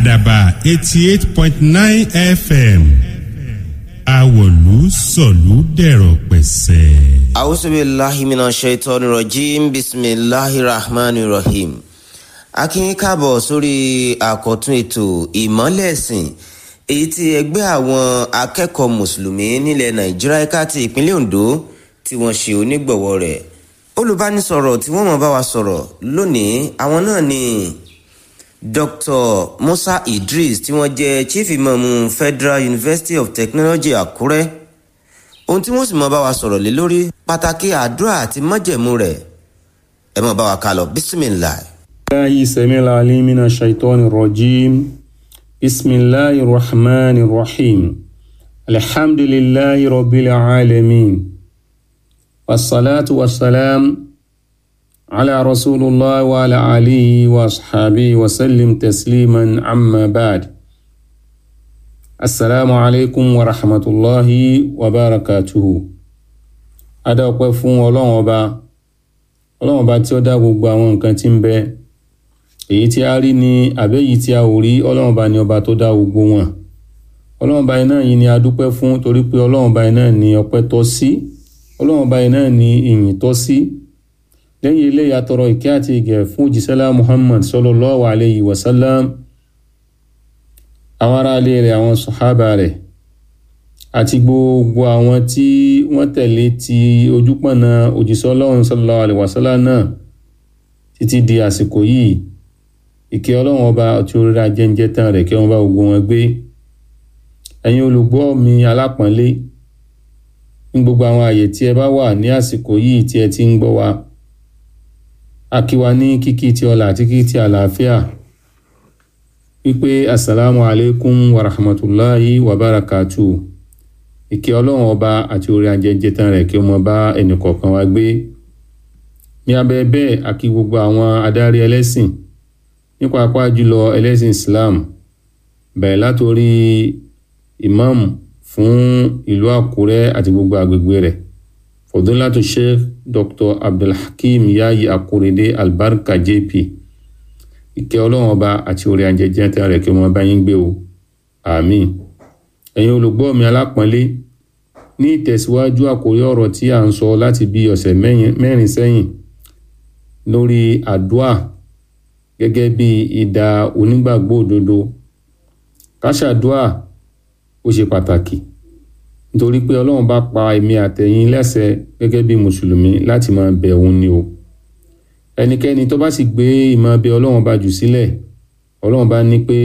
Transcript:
àdàbà eighty eight point nine fm àwọ̀lú sọ̀lú dẹ̀rọ̀ pẹ̀sẹ̀. àwùsùbíláhi mina ṣètọ́ni rọ̀jìm bisimilahi rahman rahim akínyìn káàbọ̀ sórí àkọ́tún ètò ìmọ́lẹ̀ ẹ̀sìn èyí tí ẹgbẹ́ àwọn akẹ́kọ̀ọ́ mùsùlùmí nílẹ̀ nàìjíríà ẹ̀ka ti ìpínlẹ̀ ondo tí wọ́n ṣe onígbọ̀wọ́ rẹ̀ olùbánisọ̀rọ̀ tí wọ́n mọ̀ bá wa sọ̀rọ̀ lónìí àwọn náà ni dr musa idris tí wọ́n jẹ́ chief imam federal university of technology àkúrẹ́ ohun tí wọ́n sì mọ̀ bá wa sọ̀rọ̀ lé lórí pàtàkì àdúrà àti májẹ̀mú rẹ̀ ẹ mọ̀ bá wa ká lọ bisimilahi. الله سميع العليم من الشيطان الرجيم بسم الله الرحمن الرحيم الحمد لله رب العالمين والصلاة والسلام على رسول الله وعلى آله وأصحابه وسلم تسليما عما بعد السلام عليكم ورحمة الله وبركاته أدا فون ọlọ́run ọba ọlọ́run ọba tí ó dá gbogbo àwọn nǹkan tí ń bẹ èyí tí a rí ni àbẹ́yìí tí a ò rí ọlọ́run bá ní ọba tó dá gbogbo wọn ọlọ́run bá iná yìí ni a dúpẹ́ fún torí pé ọlọ́run bá iná ní ọpẹ́ tọ́ sí ọlọ́run bá iná ní ìyìn tọ́ sí lẹ́yìn ilé ìyàtọ̀rọ̀ ìkẹ́ àti ìgẹ̀ fún òjísẹ́lá muhammad sallallahu alayhi wa sallam àwọn aráalé rẹ̀ àwọn sọ̀hábà rẹ̀ àti gbogbo àwọn tí wọ́n tẹ̀lé ti ojúpọ̀nà òjísọ́ ọlọ́run sallallahu alayhi wa sallam náà títí di àsìkò yìí ìkẹ́ ọlọ́run ọba tí orí ajẹ́njẹ́ tán rẹ̀ kí wọ́n bá gbogbo wọn gbé ẹ̀yin olùgbọ́ mi alápọ̀nlé ní gbogbo àwọn àyè tí ẹ bá wà ní àsìkò yìí tí ẹ ti ń gbọ́ wa a kí wa ní kíkí ti ọlà àti kíkí ti àlàáfíà wípé asalaamu alaykum wa rahmatulahi wa barakatu ìkẹ́ ọlọ́run ọba àti orí ajẹ́njẹ́ tán rẹ̀ kí wọ́n bá ẹnìkọ̀ọ̀kan wa gbé ní abẹ́ bẹ́ẹ̀ a kí gbogbo àwọn adarí ẹlẹ́sìn nípa apá jùlọ ẹlẹ́sìn islam bẹ̀rẹ̀ látòrí imam fún ìlú àkúrẹ́ àti gbogbo àgbègbè rẹ̀ fọdúnlátò sheikh dr abdulhakeem yayi akurede albarka jp ìkẹ́ ọlọ́run ọba àti orí ajẹjẹ tẹ́ rẹ̀ kí wọ́n bá yín gbé o àmín ẹ̀yin olùgbọ́ mi alápọ̀nlé ní ìtẹ̀síwájú àkórí ọ̀rọ̀ tí a ń sọ láti bí ọ̀sẹ̀ mẹ́rin sẹ́yìn lórí àdúà gẹ́gẹ́ bí ìdá onígbàgbọ́ òdodo káṣàdúà ó ṣe pàtàkì nítorí pé ọlọ́run bá pa èmi àtẹ̀yìn lẹ́sẹ̀ gẹ́gẹ́ bí mùsùlùmí láti máa bẹ òun ni o ẹnikẹ́ni tó bá sì gbé ìmọ̀ bẹ ọlọ́run bá jù sílẹ̀ ọlọ́run bá ní pé